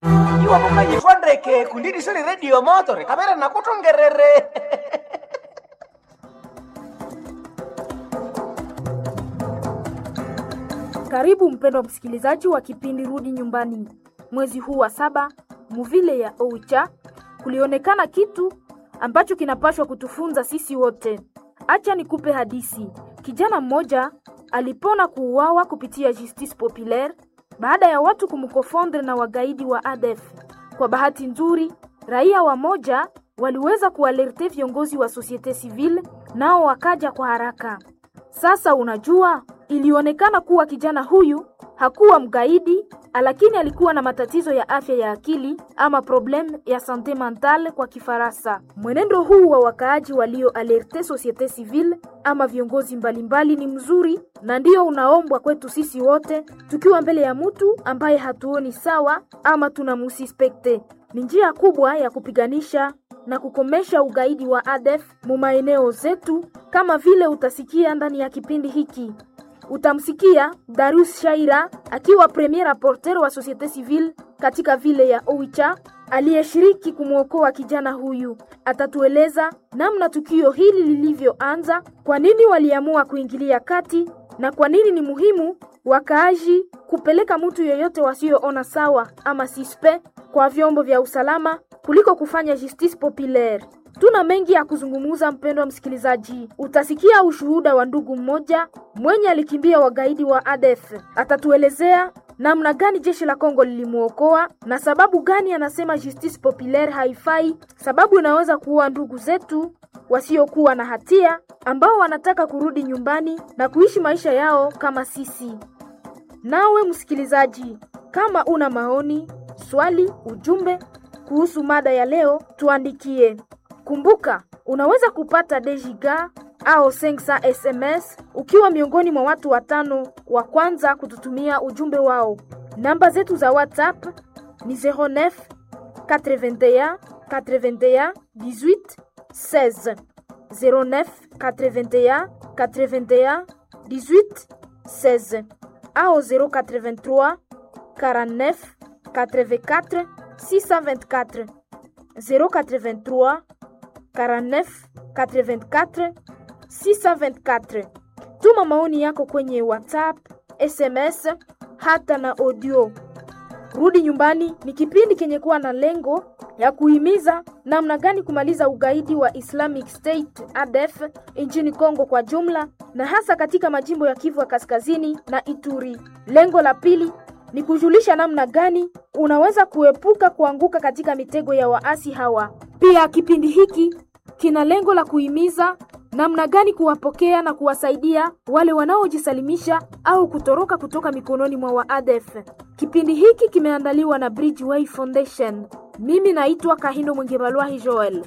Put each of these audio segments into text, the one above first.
iwamukanyifondeke kundidisoni redio motore kamera nakutongerere Karibu mpendwa msikilizaji wa kipindi Rudi Nyumbani. Mwezi huu wa saba, muvile ya Oicha, kulionekana kitu ambacho kinapashwa kutufunza sisi wote. Acha nikupe hadisi. Kijana mmoja alipona kuuawa kupitia justice populaire baada ya watu kumkofondre na wagaidi wa ADF. Kwa bahati nzuri, raia wa moja waliweza kualerte viongozi wa societe civile, nao wakaja kwa haraka. Sasa unajua, ilionekana kuwa kijana huyu hakuwa mgaidi, lakini alikuwa na matatizo ya afya ya akili ama problem ya sante mentale kwa Kifaransa. Mwenendo huu wa wakaaji walio alerte societe civile ama viongozi mbalimbali ni mzuri na ndio unaombwa kwetu sisi wote, tukiwa mbele ya mtu ambaye hatuoni sawa ama tunamusispekte. Ni njia kubwa ya kupiganisha na kukomesha ugaidi wa ADF mu maeneo zetu, kama vile utasikia ndani ya kipindi hiki. Utamsikia Darius Shaira akiwa premier rapporteur wa societe civile katika vile ya Oicha aliyeshiriki kumwokoa kijana huyu. Atatueleza namna tukio hili lilivyoanza, kwa nini waliamua kuingilia kati na kwa nini ni muhimu wakaaji kupeleka mtu yeyote wasioona sawa ama sispe kwa vyombo vya usalama kuliko kufanya justice populaire. Tuna mengi ya kuzungumuza, mpendwa msikilizaji. Utasikia ushuhuda wa ndugu mmoja mwenye alikimbia wagaidi wa ADF. Atatuelezea namna gani jeshi la Kongo lilimwokoa na sababu gani anasema justice populaire haifai, sababu inaweza kuua ndugu zetu wasiokuwa na hatia ambao wanataka kurudi nyumbani na kuishi maisha yao kama sisi. Nawe msikilizaji, kama una maoni, swali, ujumbe kuhusu mada ya leo, tuandikie. Kumbuka, unaweza kupata dejiga au 500 SMS ukiwa miongoni mwa watu watano wa kwanza kututumia ujumbe wao. Namba zetu za WhatsApp ni 09 81 81 18 16 09 81 81 18 16 au 083 49 84 624 083 49 84 624. Tuma maoni yako kwenye WhatsApp, SMS hata na audio. Rudi Nyumbani ni kipindi kenye kuwa na lengo ya kuhimiza namna gani kumaliza ugaidi wa Islamic State ADF nchini Kongo kwa jumla na hasa katika majimbo ya Kivu ya Kaskazini na Ituri. Lengo la pili ni kujulisha namna gani unaweza kuepuka kuanguka katika mitego ya waasi hawa. Pia kipindi hiki kina lengo la kuhimiza namna gani kuwapokea na kuwasaidia wale wanaojisalimisha au kutoroka kutoka mikononi mwa waadef. Kipindi hiki kimeandaliwa na Bridgeway Foundation. Mimi naitwa Kahindo Mwengebalwahi Joel.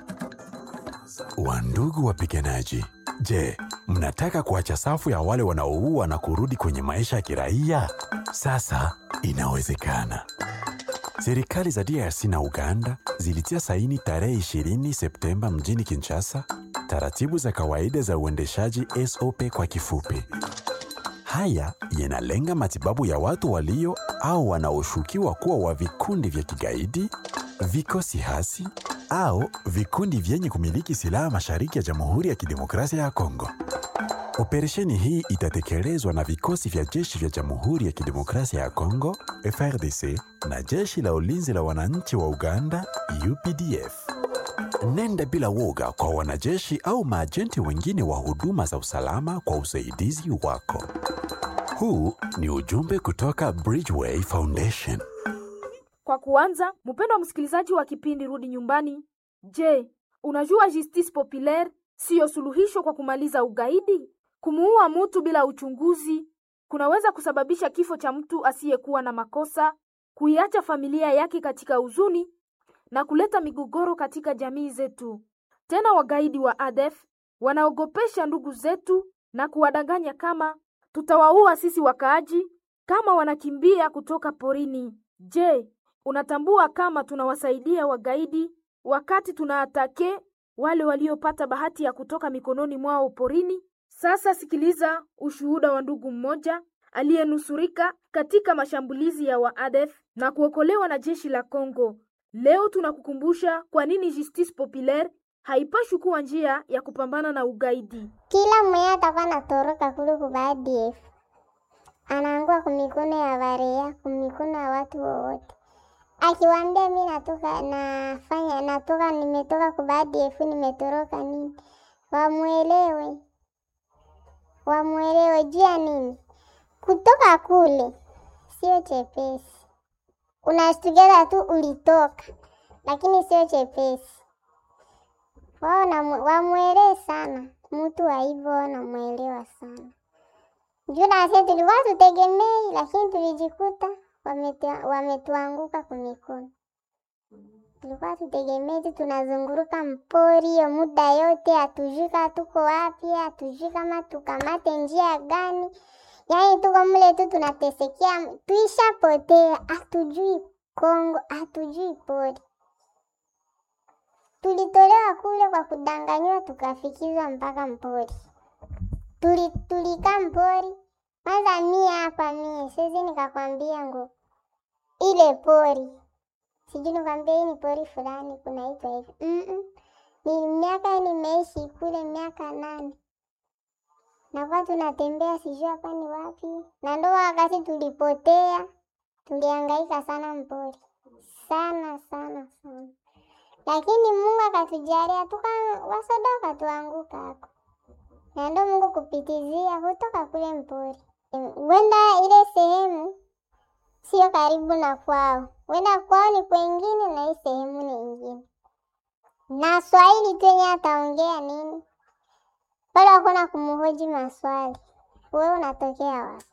Wandugu wapiganaji, je, mnataka kuacha safu ya wale wanaoua na kurudi kwenye maisha ya kiraia? Sasa inawezekana. Serikali za DRC na Uganda zilitia saini tarehe 20 Septemba mjini Kinshasa taratibu za kawaida za uendeshaji SOP kwa kifupi. Haya yanalenga matibabu ya watu walio au wanaoshukiwa kuwa wa vikundi vya kigaidi, vikosi hasi au vikundi vyenye kumiliki silaha mashariki ya Jamhuri ya Kidemokrasia ya Kongo. Operesheni hii itatekelezwa na vikosi vya jeshi vya Jamhuri ya Kidemokrasia ya Kongo FRDC na jeshi la ulinzi la wananchi wa Uganda UPDF. Nenda bila woga kwa wanajeshi au maajenti wengine wa huduma za usalama kwa usaidizi wako. Huu ni ujumbe kutoka Bridgeway Foundation. Kwa kuanza, mpendwa msikilizaji wa kipindi Rudi Nyumbani, je, unajua justice populaire siyo suluhisho kwa kumaliza ugaidi? Kumuua mtu bila uchunguzi kunaweza kusababisha kifo cha mtu asiyekuwa na makosa, kuiacha familia yake katika huzuni na kuleta migogoro katika jamii zetu. Tena wagaidi wa ADF wanaogopesha ndugu zetu na kuwadanganya kama tutawaua sisi wakaaji kama wanakimbia kutoka porini. Je, unatambua kama tunawasaidia wagaidi wakati tunaatake wale waliopata bahati ya kutoka mikononi mwao porini? Sasa sikiliza ushuhuda wa ndugu mmoja aliyenusurika katika mashambulizi ya waadef na kuokolewa na jeshi la Kongo. Leo tunakukumbusha kwa nini justice populaire haipashwi kuwa njia ya kupambana na ugaidi. Kila mwenye atakuwa anatoroka kule kwa ADF anaangua kumikono ya barea, kumikono ya watu wowote. Akiwaambia mi natoka nafanya natoka nimetoka kwa ADF nimetoroka nini, wamwelewe wamwelewe juu ya nini. Kutoka kule sio chepesi, unashtukiza tu ulitoka, lakini sio chepesi. Wao namu- wamwelewe sana mtu wa hivyo, wanamwelewa sana juu nasi tulikuwa tutegemei, lakini tulijikuta wametu- wametuanguka kumikono. Tulikuwa tutegemei tu tunazunguruka mpori hiyo muda yote, hatujui kama tuko wapi, hatujui kama tukamate njia gani. Yaani tuko mle tu tunatesekea, tuishapotea, hatujui Kongo, hatujui pori. Tulitolewa kule kwa kudanganywa, tukafikizwa mpaka mpori. Tuli, tulikaa mpori kwanza. Mie hapa mie siwezi nikakwambia ngo ile pori sijui nikwambia hii ni pori fulani kunaitwa hivi Mm-mm. Ni miaka nimeishi kule miaka nane, nakuwa tunatembea sijui hapa ni wapi, na ndo wakati tulipotea, tulihangaika sana mpori sana sana sana, lakini Mungu akatujalia tuka wasoda wakatuanguka hako, na ndo Mungu kupitizia kutoka kule mpori, wenda ile sehemu sio karibu na kwao, wenda kwao ni kwengine na hii sehemu ni ingine, na Swahili tu yenye ataongea nini pale, hakuna kumhoji maswali. Wewe unatokea wapi?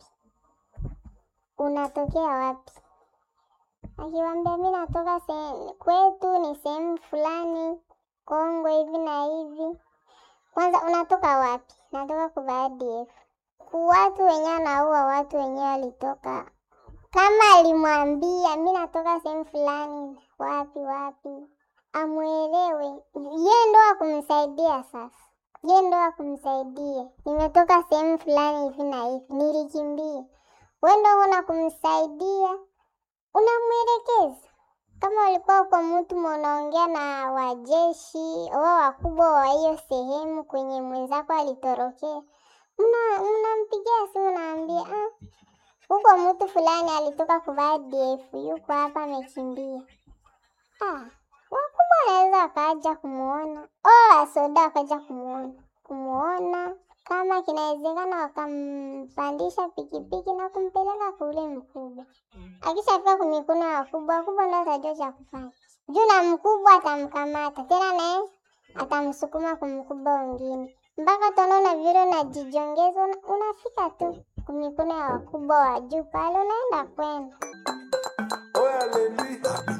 Unatokea wapi? Akiwambia mi natoka se- kwetu ni sehemu fulani Kongo hivi na hivi. Kwanza unatoka wapi? Natoka kwa ADF. Ku watu wenyewe anaua watu wenyewe walitoka kama alimwambia mi natoka sehemu fulani wapi wapi, amwelewe ye ndo akumsaidia. Sasa ye ndo akumsaidia, nimetoka sehemu fulani hivi na hivi, nilikimbia. We ndo una kumsaidia, unamwelekeza. Kama ulikuwa uko mtu unaongea na wajeshi wao wakubwa wa hiyo sehemu kwenye mwenzako alitorokea, mna- mnampigia simu, naambia ah, huko mtu fulani alitoka kuvaa ADF yuko hapa amekimbia. Ah, wakubwa wanaweza wakaja kumuona, oh, wasoda wakaja kumuona kumuona, kama kinawezekana wakampandisha pikipiki na kumpeleka kule mkubwa. Akishafika kumikono ya wakubwa, wakubwa ndo atajua cha kufanya juu, na mkubwa atamkamata tena, naye atamsukuma kumkubwa wengine mpaka utaona vile unajijongeza, una- unafika tu kumikono ya wakubwa wa juu pale, unaenda kwenda Oh, hallelujah.